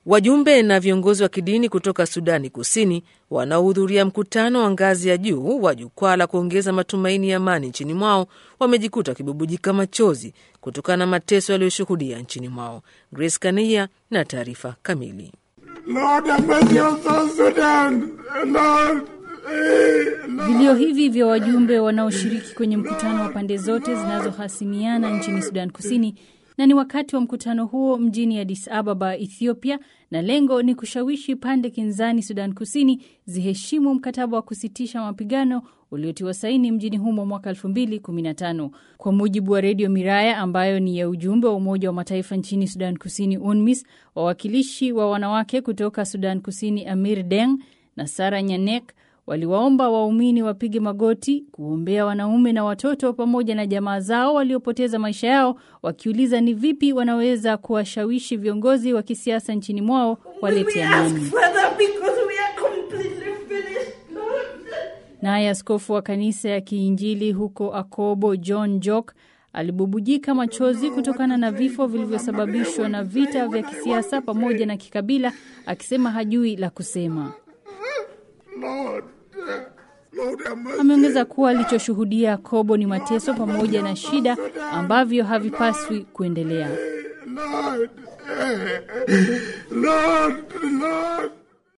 Wajumbe na viongozi wa kidini kutoka Sudani Kusini wanaohudhuria mkutano wa ngazi ya juu wa jukwaa la kuongeza matumaini ya amani nchini mwao wamejikuta wakibubujika machozi kutokana na mateso yaliyoshuhudia nchini mwao. Grace Kania na taarifa kamili. Vilio hivi vya wajumbe wanaoshiriki kwenye mkutano wa pande zote zinazohasimiana nchini Sudan Kusini na ni wakati wa mkutano huo mjini Addis Ababa, Ethiopia, na lengo ni kushawishi pande kinzani Sudan Kusini ziheshimu mkataba wa kusitisha mapigano uliotiwa saini mjini humo mwaka 2015. Kwa mujibu wa redio Miraya ambayo ni ya ujumbe wa Umoja wa Mataifa nchini Sudan Kusini, UNMISS, wawakilishi wa wanawake kutoka Sudan Kusini Amir Deng na Sara Nyanek waliwaomba waumini wapige magoti kuombea wanaume na watoto pamoja na jamaa zao waliopoteza maisha yao, wakiuliza ni vipi wanaweza kuwashawishi viongozi wa kisiasa nchini mwao walete amani. Naye askofu wa kanisa ya Kiinjili huko Akobo, John Jok, alibubujika machozi kutokana na vifo vilivyosababishwa na vita vya kisiasa pamoja na kikabila, akisema hajui la kusema. Ameongeza kuwa alichoshuhudia Kobo ni mateso pamoja na shida ambavyo havipaswi kuendelea. Lord, Lord, Lord.